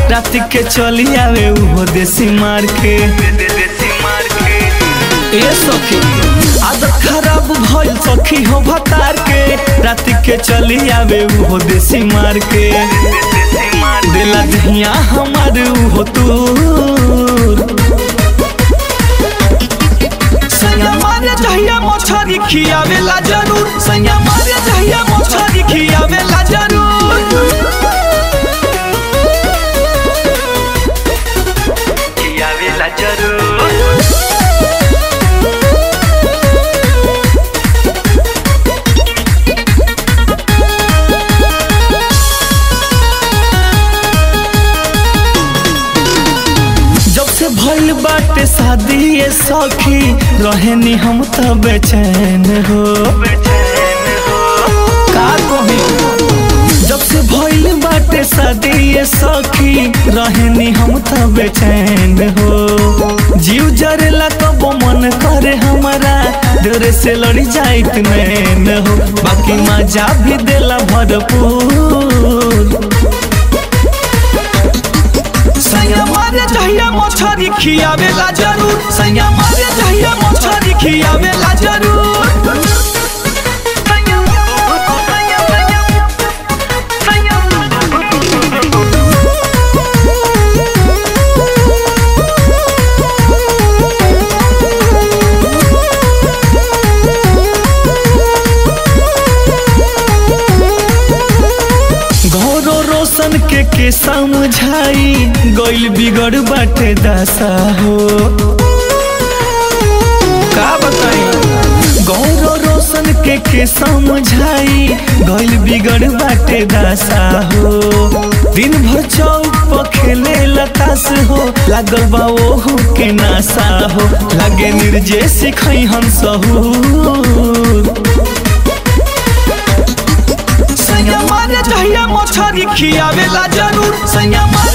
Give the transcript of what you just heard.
रात के चली आवे उहो देसी मार के ए सखी आदत खराब भइल सखी हो भतार के रात के चली आवे उहो देसी मार के दिला दहिया हमार उहो तूर सैया मारे जहिया मछरी खियावेला जरूर सैया मारे जहिया मछरी खियावेला जरूर खियावेला जरूर जब से भइल बाटे शादी ये सखी रहेनी हम त बेचैन हो बेचैन हो का कही जब से भइल बाटे शादी ये सखी रहेनी हम त बेचैन हो जीव जरेला कब मन करे हमारा डरे से लड़ी जाइत नैन हो बाकी मजा भी देला भरपूर सैया मारे जहिया मछरी खियावेला जरूर सैया मारे जहिया मछरी खियावेला जरूर घोरो रोशन के के समझाई गइल बिगड़ बाटे दशा हो का बताई गौरो रोशन के के समझाई गइल बिगड़ बाटे दशा हो दिन भर चौक पर खेले लतास हो लागल बा ओहू के नासा हो लागे निर्जे सिखई हम सहू सैया मारे जहिया मछरी खियावेला जरूर सैया मारे